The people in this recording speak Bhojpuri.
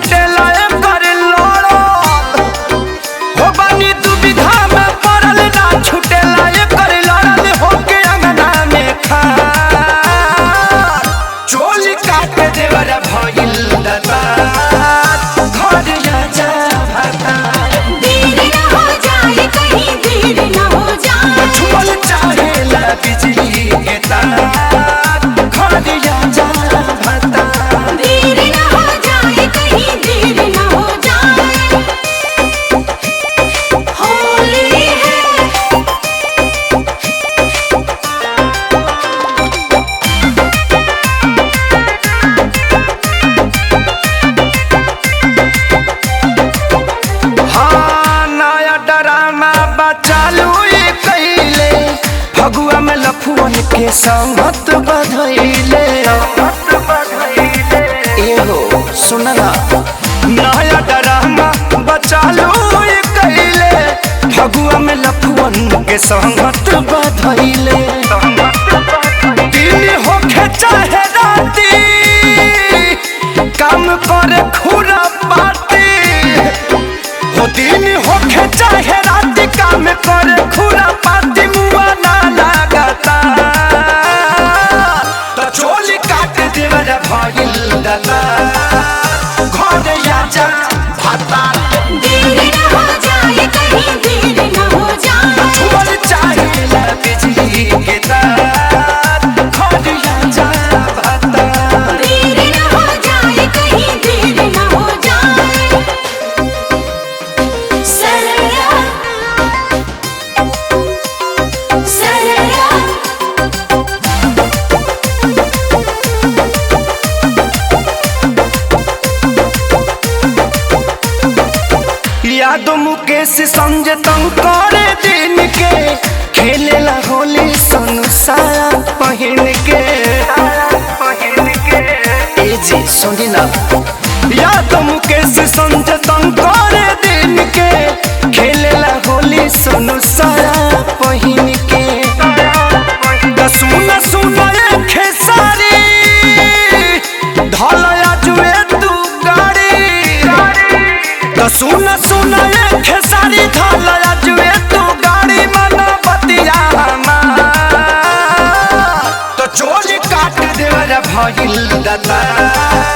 छुटेला कर लड़ल हो बानी दुविधा में पड़ल ना छुटेला कर लड़ल होके अंगना में खा चोली काट देवर भइल दता घर जा भाता देर न हो जाए कहीं देर न हो जाए छुअल चाहेला बिजली के तार घर जा भाता देर न हो जाए कहीं देर न हो जाए होली है हाँ नया ड्रामा बचालू ये कैले फगुआ में लफुअन के संगत बधैले एहो सुनला नया ड्रामा बचालू ये कैले फगुआ में लफुअन के संगत बधैले दिन होखे चाहे राती काम करे खुरा पाती हो दिन होखे चाहे रात काम कर खुरा पाती मुआ ना लागता तो चोली काट देवर भइल दता घर आजा भाता देर न हो जाए कहीं देर न हो जाए छुअल चाहे बिजली के तार घर आजा भाता देर न हो जाए कहीं देर न हो जाए सरया सरया यादो मुकेश संजय तंग करे दिन के खेलेला होली संसार पहिन के ए जी सुनी ना यादो मुकेश संजय तंग करे दिन के खेलेला होली संसार पहिन के दा सुना सुना ये खेसारी ढलया जुए तू गाड़ी तो सुन सुन ये खेसारी ढाल जुए तू गाड़ी मन बतिया तो चोली काट देवर भइल दता